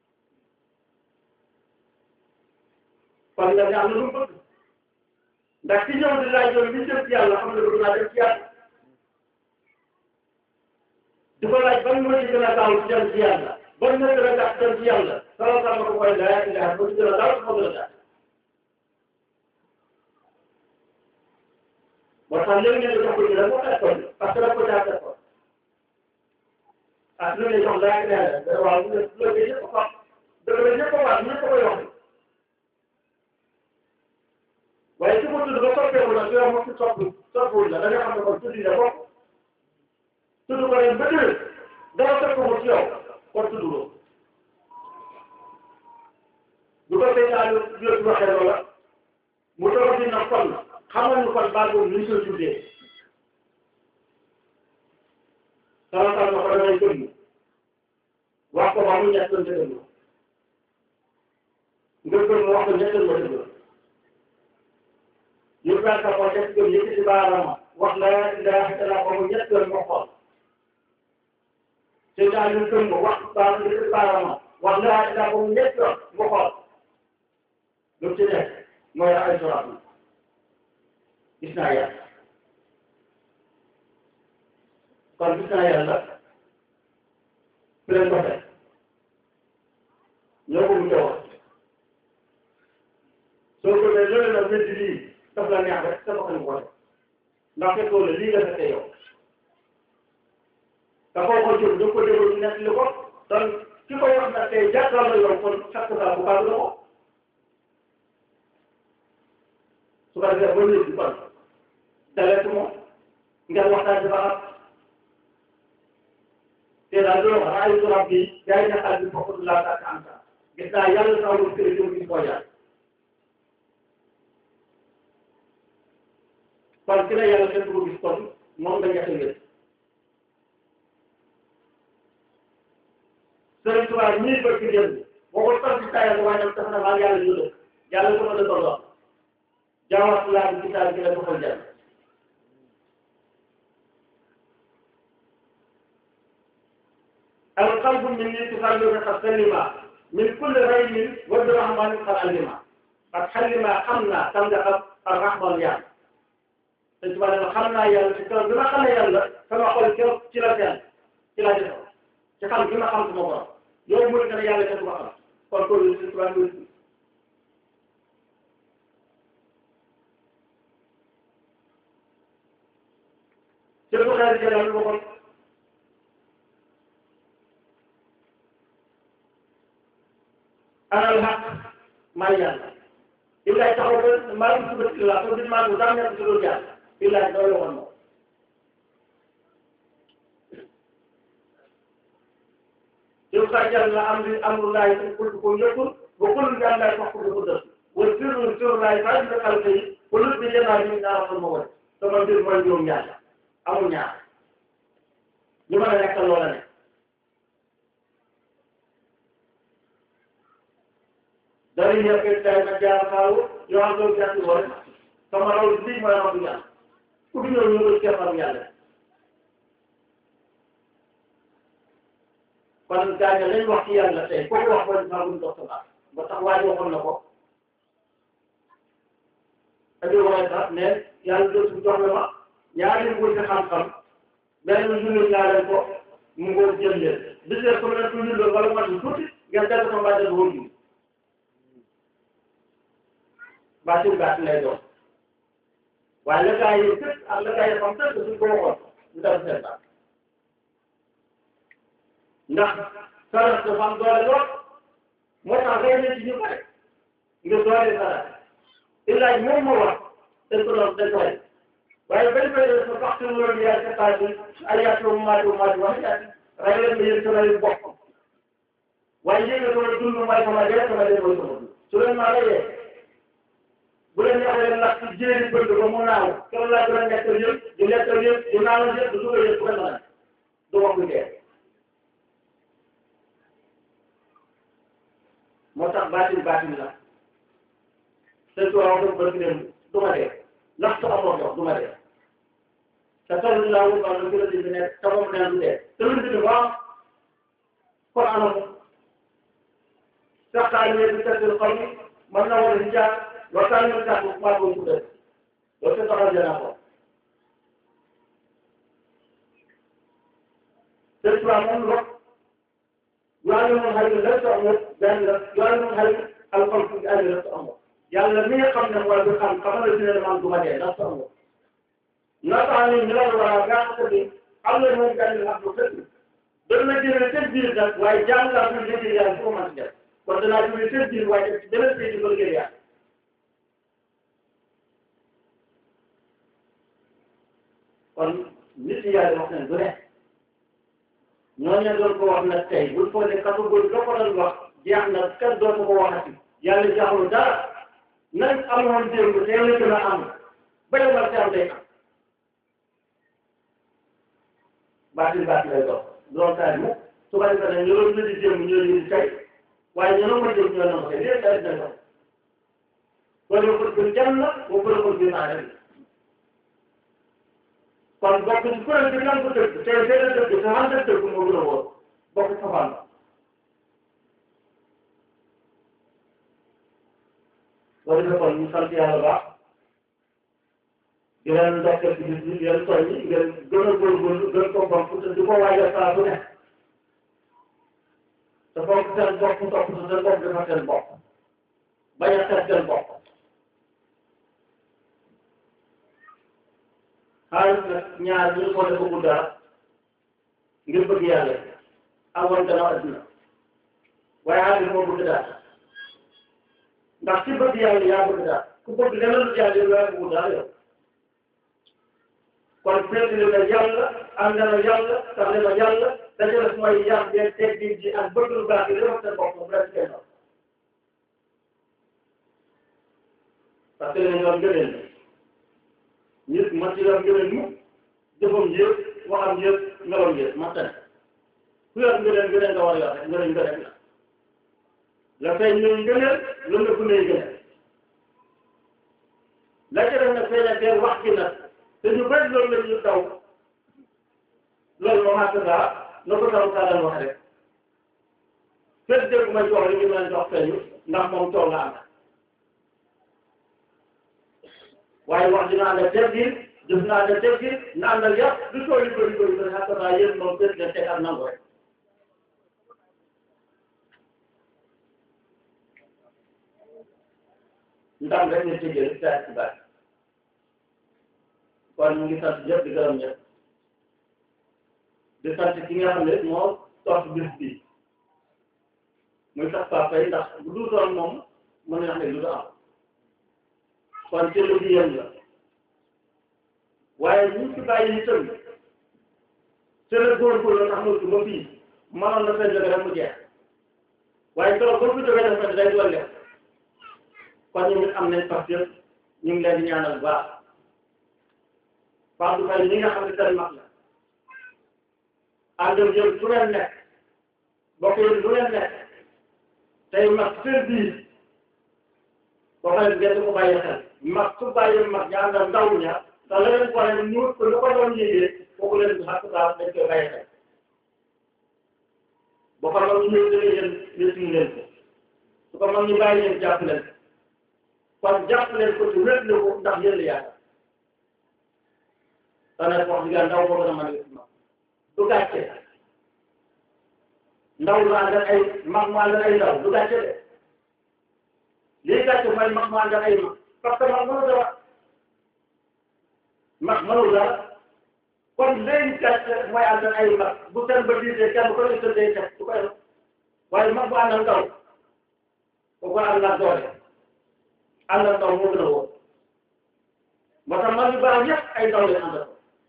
kon nga ne am na lu mu bëgg ndax ki ñëw di laaj yoon li jëm ci yàlla xam ne bëgg naa dem ci yàlla di ko laaj ban moo ci gën a gaaw ci dem ci yàlla ban moo gën a gàtt dem ci yàlla sala sala ko koy laa ilaha ba ci gën a gaaw moo gën a gàtt moo tax léegi ngeen di jox ko ñu rek moo fekkoon parce que daf ko caa fekkoon ah lu ne jox laa ilaha waaw loolu ñëpp ko xam dëgg la ñëpp ko wax ñëpp ko koy wax waaye su ko tudd ba soppeeku nag yow moom si soppi soppiwul la da nga xam ne kon tudd na bopp tudd ko ren ba déwén dara soppeeku ci yow kon tudd loo bu ko fekk daal di waxee loola mu doog di na kon xamal ñu kon baal boobu ñu koy tuddee sama sama ma ko damay gëm wax ko ba mu ñett doon dëgg nga gëm wax ko ñett ma dëgg ñu daal ka ko def gëm yëkkati baaraama wax la ilaha illallah ba mu ñett doon ma xool te daal ñu gëm ko wax baal yëkkati baaraama wax la ilaha ba mu ñett doon ma xool lu ci nekk mooy ay soraat gis naa yàlla kon gis naa yàlla fi leen ko fekk ñoo ko mu wax soo ko dee loolu nag wéddi lii daf la neex rek sama xel ko def ndax fekkoo la lii nga fekkee yow te koo ko jóg da ko déglu ñu nekk li ko donc ki ko wax nag tey jàkkaarloo yow kon chaque fois bu baax la ko su ko defee ba léegi kon dalee ci moom ngeen waxtaan ci ba xam te daal loolu wax ay turam bi yaa ngi nekkal bi foofu laa tàkk am sa gis naa yàlla saa wu kër yi ñu ko yàlla kon ki la yàlla kenn du ko gis kon moom nga ñetti ngeen Sëriñ Tuubaa ñii bëgg ci démb boo ko toog ci tayal waaye nag dafa ne maa yàlla ñu dëkk yàlla sama dëkk doon jaawaat laa bi kitaab gi la doxal jàll القلب مني تخلق قد سلم من كل ريب والرحمن قد علم قد حلم حمنا تمدح الرحمن يعني تجمع لنا حمنا يا الفكرة بما خلنا يلا كما قول كيف كلا كان كلا جهة كان كما خمس مرات يوم مرة كان يلا كتب خمس فالكل يستوى شوفوا خير الكلام المقول أنا الحق ما يلا إلا تقول ما يثبت إلا تقول ما قدام يقول جال إلا تقول ونه يوكا جل أمر أمر الله يقول كل يقول وكل جل لا يقول قدر والسر سر لا يفعل بقلبه كل بجنا من نار الموت ثم يقول من يوم يلا أمر نعم لماذا يقول ولا dari dia kita kerja tahu yang tu jadi orang sama orang ini mana punya kudu nyuruh siapa punya Kalau kaya lain waktu yang letih, kau waktu yang sabun tu sebab, betul wajib pun nak. Tapi orang tak ni, yang tu sudah lama, yang ini boleh kamkam, dan menjual yang tu, mungkin jelas. Bisa kalau tu jual kalau macam tu, yang tu sampai ada dua baatul gàtt lay doon waaye la gaa yi tëj ak la gaa yi xam tëj suñ ko waxoon ñu dal seen baax ndax sarat dafa am doole lool moo tax ngay ne ci ñu bare nga doole sarat illaaj moom moo wax dañ ko doon dañ ko rey waaye bañ koy def sa waxtu mu doon yaay sa taal bi ay yaatu maatu maatu wax yaati rey leen nga yëg sa rey bopp waaye yéeg nga sama dund mooy sama dee sama dee mooy sama dund su leen maa reyee bu leen neexee nag ci jéeri bëgg ba mu naaw keroog laa gën a nekkal yëpp di nekkal yëpp di naaw yëpp di dugal yëpp bu ko mën du wax lu dee moo tax baatin baatin la te su wax dëgg bëgg dem du ma dee ndax su amoon dox du ma dee te toll laa wut wàllu gën a di nekk te moom nee du dee te lu dul waaw kon anam sax taa ñëwee di tëdd xol mi mën na war a jaar loolu taa ñëw jaar bu maa ko tuddee loolu te taxaw jëna ko te tubaab moom lo yàlla moom xëy na lépp amul benn la yàlla moom xëy alxol fu ñu àgg lépp amul yàlla mi nga xam ne mooy bi xam xamal la dina man du ma dee lépp amul naka ni ñu la war a gàtt bi am na moom benn la bu tëdd dana na jëlee seen biir nag waaye jàng laa fi liggéey yàlla foo mën def kon danaa jëlee seen biir waaye def ci beneen pays di ko liggéey yàlla kon nit yàlla wax nañ du ne ñooñu doon ko wax nag tey bul foog ne kàddu boobu doo ko doon wax jeex na kenn dootu ko waxati yàlla jaaxul dara nañ amoon démb tey la gën a am ba yombal si am day am baatil baatil lay dox loolu taal mu su ko defee nag ñu doon di démb ñoo ñu di tey waaye ñoo ma démb ñoo ma tey léegi tey dina dox kon yow ko jëm na boo ko ko bi naa dem kon bokk ci kuréel bi nan ko dëgg tey tey la dëgg te xam dëgg dëgg moo gën a wóor bokk ci safaan ba loolu dafa kon ñu sant yàlla baax di leen ndokkeel ci bis bi di leen soññi ngeen gën a góorgóorlu gën ko bokk te di ko waajal saa su ne te bokk seen bopp topp sa seen bopp dafa seen bopp bañ a xeeb seen bopp xaalis nag ñaar ñu ko def bëgg dara ngir bëgg yàlla amoon gannaaw adduna waaye xaalis moo bëgg dara ndax ci bëgg yàlla yaa bëgg dara ku bëgg leneen lu yàlla yow yaa bëgg dara yow kon féetli na yàlla ànd na yàlla tax na yàlla dañu def mooy yar beeg teggin ji ak bëgg lu baax yi dafa seen bopp moom rek kenn parce que dañu doon gëneel nit man ci yor ngëneel mu jëfam yëpp waxam yëpp meloom yëpp man tane ku yor ngëneel ngëneel nga war a yor rek ngëneel ngëneel la la fay ñëw ngëneel lu ne fu ne ngëneel la ca def nag feeñal teel wax gi nag te ñu bëri loolu la ñu taw loolu moom ak saa na ko taw saa daan wax rek fekk dégg ma jox li ñu mën a jox feeñu ndax moom tool la am waaye wax dina ànd ak teggin jëf na ànd ak teggin na ànd ak yàq du tool yi bëri bëri bëri xam naa yéen moom gën leen teg ak nangu rek ndam rek ñu tëjee saa ci baax kon ñu ngi sant ñëpp di gërëm ñëpp di sant ki nga xam ne moo toog bis bi muy sax papa yi ndax bu dul doon moom mën na xam ne lu du am kon ci lu yéen la waaye ñu ci bàyyi itam te la góorgóorlu tax mu ba fii mënoon na fee jóge rek mu jeex waaye keroog ba mu jógee dafa day dolli kon ñu ngi am nañ parce que ñu ngi leen di ñaanal bu baax Fatou Faye ñi nga xam ne seen mag la ànd ak yéen fu ngeen nekk bokk yéen lu ngeen nekk tey mag seen biir boo xam ne ngeen di ko bàyyi xel mag su bàyyi mag ña ànd ak ndaw ña te la leen boole ñu ko lu ko doon yéegee kooku leen xaq saa dañ koy bàyyi xel boo ko mag ñu ñëw dëgg yéen yéen leen ko su ko mag ñu bàyyi leen jàpp leen kon jàpp leen ko ci wét la ko ndax yéen la yaakaar te nag wax dëgg ndaw boo gën a mën a gis mag du gàcce ndaw lu ànd ak ay mag mu ànd ak ay ndaw du gàcce de lii gàcce mooy mag mu ànd ak ay mag parce que mag mënu dara mag mënu dara kon léegi gàcce mooy ànd ak ay mag bu seen ba diisee kenn ko ne tëddee teg du koy waaye mag bu ànd ak ndaw kooku ànd ak doole ànd ak ndaw moo gën a wóor moo tax mag yu baax yëpp ay ndaw leen ànd ak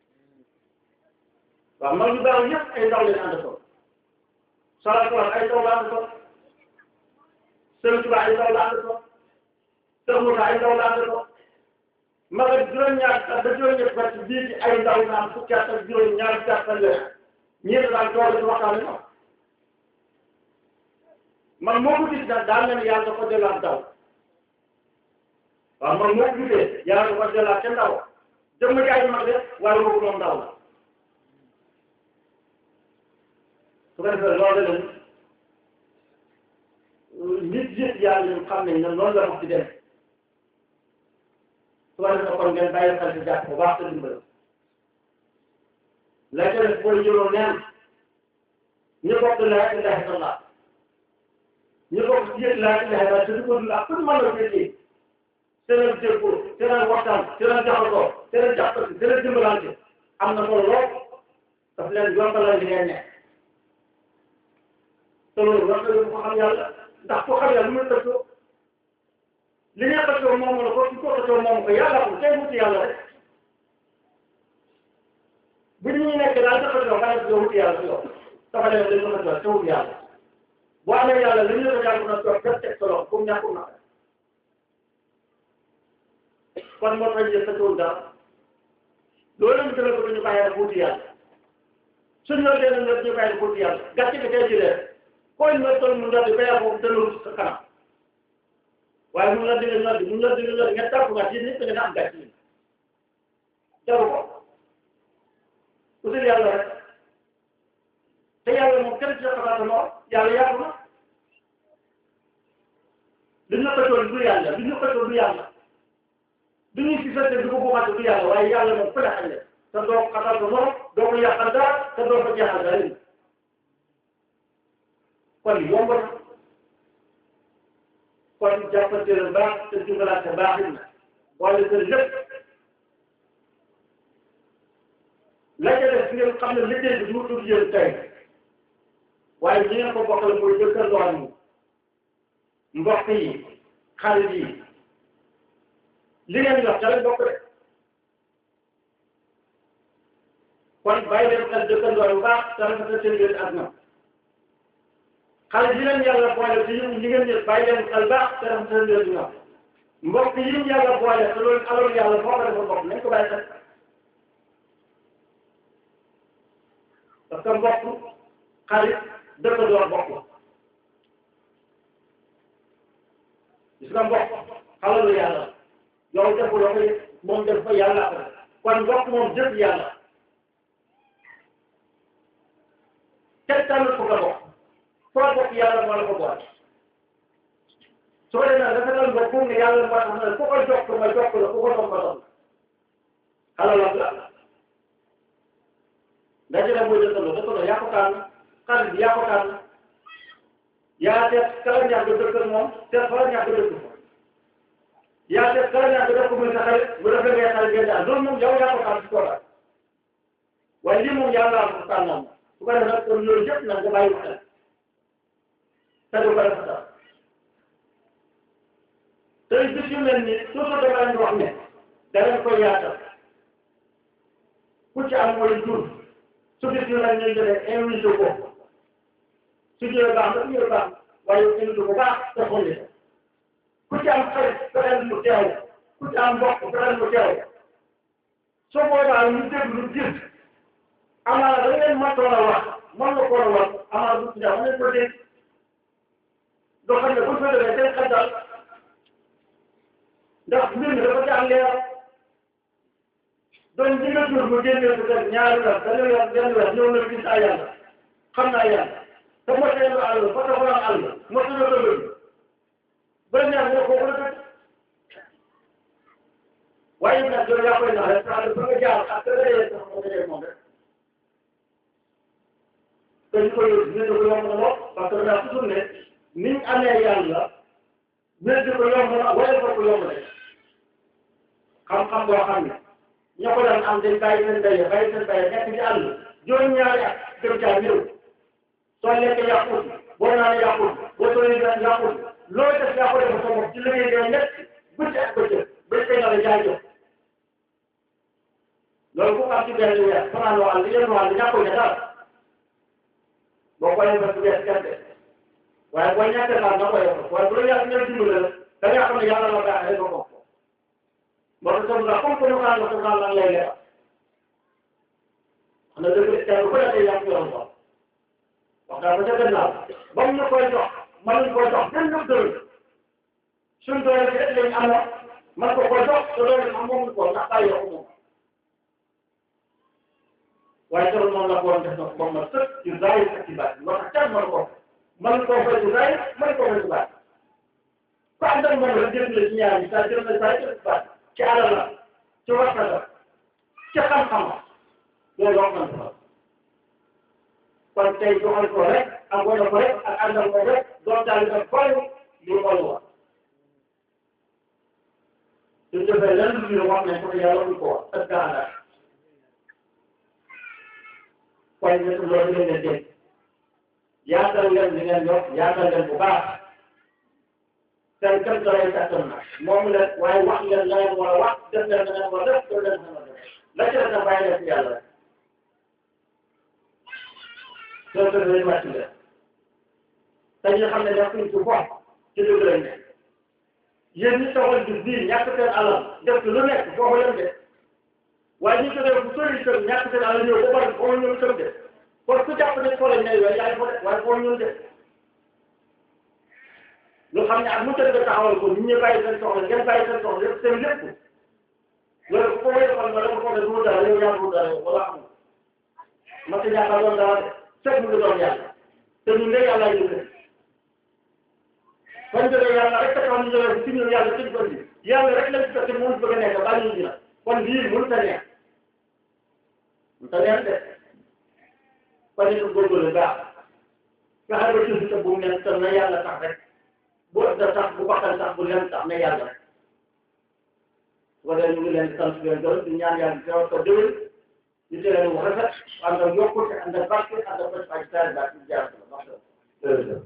waaw mag yu baax yëpp ay ndaw leen ànd ak salaatuwaat ay ndaw la ànd ak Sëriñ Tuubaa ay ndaw la ànd ak Sëriñ Muusaa ay ndaw la ànd ak mag ak juróom-ñaar at ba juróom-ñett at bii ci ay ndaw naan fukki at ak juróom-ñaar fukki at ak weer ñeent daal doole ci waxtaane ma man moo ko gis daal daal na ne yàlla dafa delluwaat daw waaw man moo ko gisee yàlla dafa delluwaat ca ndaw jëmm jaay mag de waaye boobu moom ndaw la su ko defee loolu la nit yëpp yàlla ñun xam nañ ne noonu la wax di dem su ko defee kon ngeen bàyyi xel ci jàpp bu baax te dimbali la ca def booy jëloo neen ñu bokk laa ilaha illallah ñu bokk ci yëg laa ilaha illallah te di ko dund ak pour mën a féetee seen déggoo seen waxtaan seen jaxasoo seen jàppante seen dimbalante am na solo lool daf leen yombalal li ngeen nekk te loolu war nga ko xam yàlla ndax ko xam yàlla lu muy tëjoo li ngeen tëjoo moom la ko ci ko tëjoo moom ko yàlla ko tey wuti yàlla rek bu ñu nekk daal dafa tëjoo nga ne wuti yàlla si yow dafa demee dañu ko tëjoo te wuti yàlla boo amee yàlla li ñu ko jàng na toog def teg solo comme ñàkkul na kon moo tax jël tëjoowul dara loolu lañ gën a bëgg ñu bàyyi rek wuti yàlla suñu la dee na ñu bàyyi rek wuti yàlla gàcce gi tey jëlee koy nga toll mu noddi ba yaa boobu delloo sa kanam waaye mu noddi nga noddi mu noddi nga noddi nga tàpp nga ci nit nga am gàcce yi jaru ko usul yàlla rek te yàlla moom kenn ci sa xalaat moo yàlla yaatu na li ñu xëccoon du yàlla li ñu xëccoon du yàlla du ñuy si fekk du ko buuxante du yàlla waaye yàlla moom ku la xañ te doo ko xatal ko morom doo ko yàqal dara te doo ko jeexal dara kon yomb na kon jàppante la baax te dimbalante baaxin na wala te lépp la ca def ngeen xam ne liggéey bi du tudd yéen tey waaye ñi ngeen ko bokkal mooy dëkkandoo yi mbokk yi xarit yi li ngeen jox ca lañ bokk de kon bàyyi leen xel dëkkandoo bu baax te rafetal seen yéen ak ñoom xale yi leen yàlla boole te ñu ñi ngeen ñëw bàyyi leen xel baax te rafetal leen ñoom mbokk yi ñu yàlla boole te loolu alal yàlla foo ko defal mbokk nañ ko bàyyi xel parce que mbokk xarit dëkkandoo bokk gis nga mbokk xalalu yàlla yow defuloo ko moom def ko yàlla ko kon mbokk moom jëf yàlla kenn tànnul ko nga bokk foo bokk yàlla moo la ko boole su ko defee nag dafa mbokk pour ne yàlla moo tax ne ku ko jokk ma jokk la ku ko doon ma doon xalalam la ndaje la mooy dëkkandoo dëkkandoo yaa ko tànn xarit bi yaa ko tànn yaa seet kala ñàkk dëkkal moom seet fa la ñàkk dëkk fa yaa seet kala ñàkk dëkk muy sa xarit bu defee ngay xarit ngeen daal loolu moom yow yaa ko tànn ci toogaay waaye lii moom yàlla am ko tànnam su ko defee nag kon loolu yëpp nag nga bàyyi ko xel te du ko def sax tey bis yu mel nii toujours dama leen di wax ne da leen koy yaatal ku ci am mooy jur su gis ñu nag ñu jëlee invité ko su jëlee baax na su jëlee baax waaye invité ko baax te xolli ku ci am xarit fexeel mu teew ku ci am mbokk fexeel mu teew soo boobaa ñu déglu gis amaana da ngeen matoon a wax mën nga koo wax amaana bu ci daaw mën ko dégg doo xam ne bu fa demee seen xel daal ndax mbir mi dafa ci am leer donc ñi nga jur mu génnee bu def ñaari weer dañu weer benn weer ñëw na gis ay yàlla xam naa yàlla te motee lu àll ba tax wala àll motu la dëgg ba ñaar ñoo ko wala dëgg waaye nag yow yaa koy nax rek parce que fa nga jaar ak la yee sax nga dajee moom rek te ñu koy ñu ko yomb na lool parce que daa toujours ne ni ñu amee yàlla wéddi ko yomb na wala ko yomb rek xam-xam boo xam ne ñoo ko daan am dañ bàyyi seen béy bàyyi seen béy nekk ci àll juróom-ñaari at gëm caa ñëw soo lekk yàqut boo naan yàqut boo tooyee daan yàqut loolu def yaa ko def sa bopp ci liggéey ngay nekk guddi ak bëccëg ba tey nga la jaay jox loolu ku am ci benn weer fanaan wàll yenn wàll ñàkkul ne daal boo ko yëngal du wees gerte waaye boo ñàkkee daal nga ko yëngal waaye bu la yàlla ñëw dimbale la da nga xam ne yàlla la baax rek nga ko moo tax comme ça comme que ñu xaaral ko xaaral lan lay leer xam nga dëgg kenn ku nekk yaa ngi yoon ko wax dëgg ba ca gannaaw ba mu ñu koy jox mënuñ koy jox benn dërëm suñ doole bi rek lañ amoon man ko koy jox te loolu am moom ko ndax bàyyi ko moom waaye keroog noonu la ko woon def na ko ba ma sëkk ci zaahir ak ci baat moo tax kenn mën ko mën koo fay ci zaahir mën koo fay ci baat ku ànd ak moom rek jënd la ci ñaar ñi saa jënd na saa jënd baat ci alal la ci waxta la ci xam-xam la loolu wax nañ ko kon tey joxal ko rek ak wane ko rek ak àndal ko rek doon daal di ko li xool wa su defee lenn lu ñu wax nañ ko te yàlla du ko wax ak gànnaar kon ñett loolu ngeen leen dégg yaatal leen li ngeen yor yaatal leen bu baax seen kër ga lay kàttan na moom leen waaye wax leen la ngeen war a wax def leen la ngeen war a def def leen sama def la ci na bàyyi leen ci yàlla rek soo ko defee wàcc leen te ñu xam ne nekkuñ ci bopp ci dëgg lañ ne yéen ñi soxal gis bii ñàkk seen alal def ci lu nekk foofu leen de waaye ñi ko def bu sori kër ñàkk seen alal ñëw ba pare foofu ñëw kër de kon ku jàpp ne foo lañ ne yooyu yaay fa de waaye foofu ñëw de lu xam ne ak mu tëdd taxawal ko nit ñi bàyyi seen soxla ngeen bàyyi seen soxla yëpp seen lépp loolu bu ko wéy xool nga dafa foog ne du dara yow yaa du dara yow wala amul ma ci ñàkk a doon dara de fekk mu ngi doon yàlla te ñun de yàlla ñu ko kon de yàlla rek taxaw ñu ñëwee ci ñun yàlla ci ko ci yàlla rek lañ ko ci mënut bëgg a nekk ba ñu dina kon lii mënut a neex mënut a neex de kon it góorgóorlu baax fexe ba suuf sa bu mu nekk te na yàlla tax rek bu da tax bu bakkan tax bu leen tax na yàlla rek su ko defee ñu ngi leen di sant leen gërëm di ñaan yàlla teewal ko déwén ñu teel leen wax rafet ànd ak yokkute ànd ak barke ànd ak bët ak saa daal ci jaar la wax dëgg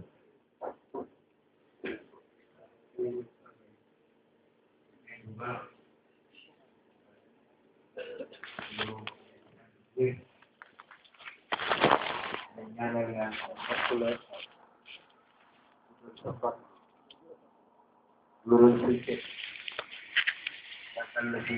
ñaanal yàlla bokk la safar loolu ci